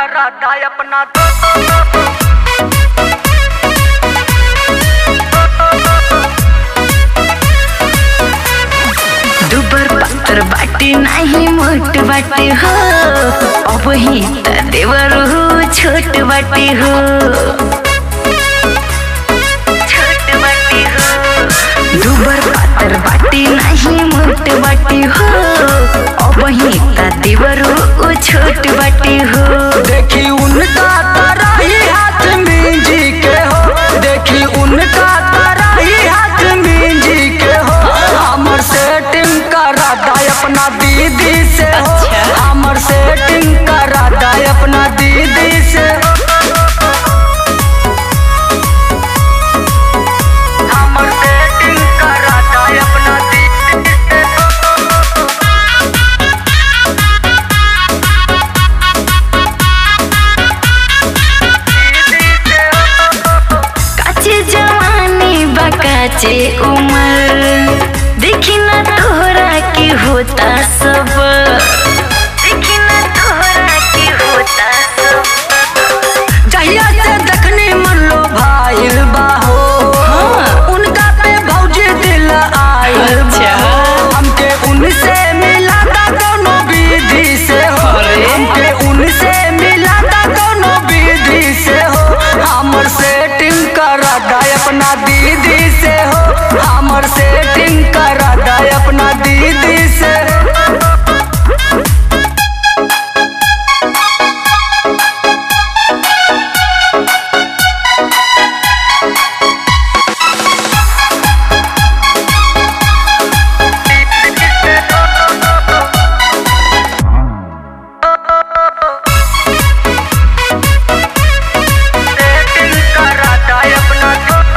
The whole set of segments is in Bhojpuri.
कराता अपना दुबर पातर बाटी नाही मोठ बाटी हो अब ही त देवर हो छोट बाटी हो छोट बाटी हो दुबर पातर बाटी नाही मोठ बाटी हो अब ही त देवर हो छोट बाटी हो देखी उनका तराही हाथ में जी के हो देखी उनका तराही हाथ में जी के हो हमर सेटिंग कराता अपना दीदी से हो अच्छा। हमर सेटिंग कराता अपना दीदी से हमर सेटिंग कराता अपना दीदी से काचे जवानी बकाचे उमर देखी न तोहरा के होता सब देखी न तोहरा के होता सब जहिया से देखने मन लो भाईल बाहो उनका पे भौजी दिल आयल अच्छा। बाहो हमके उनसे मिला था दोनों विधि से हो अरे। हमके उनसे मिला था दोनों विधि से हो हमर सेटिंग करा दा अपना दीदी से हो हमर सेटिंग करा दा अपना दीदी से सेटिंग करा दा अपना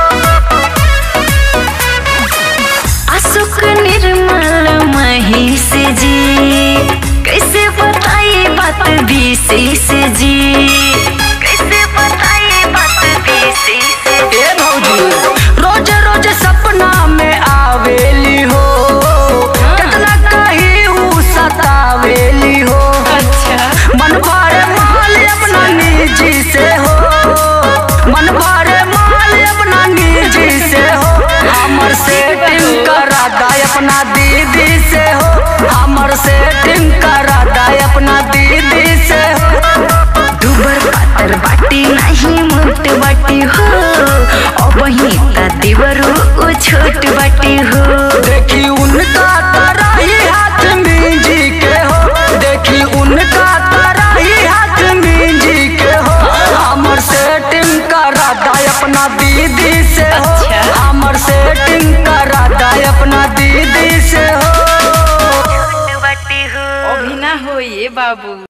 अशोक निर्मल महेश जी कैसे बताई बात विशेष जी कैसे बताई बात विशेष जी ए भौजी रोज रोज सपना में आवेली हो कितना कही ऊ सतावेली हो अच्छा मन भरे माल अपना निजी से हो मन भरे माल अपना निजी से हो हमर सेटिंग करा दा अपना दीदी से हो हमर सेटिंग करा दा अपना दीदी से हो दुबर पातर बाटी नहीं मोट बाटी हो अब ही त देवरो ओ छोट बाटी हो देखी उनका तराही हाथ में जी के हो देखी उनका तराही हाथ में जी के हो हमर सेटिंग करा दा अपना दीदी से हो अच्छा। हमर सेटिंग करा दा अपना दीदी से हो छोट बाटी हो अभी ना हो ये बाबू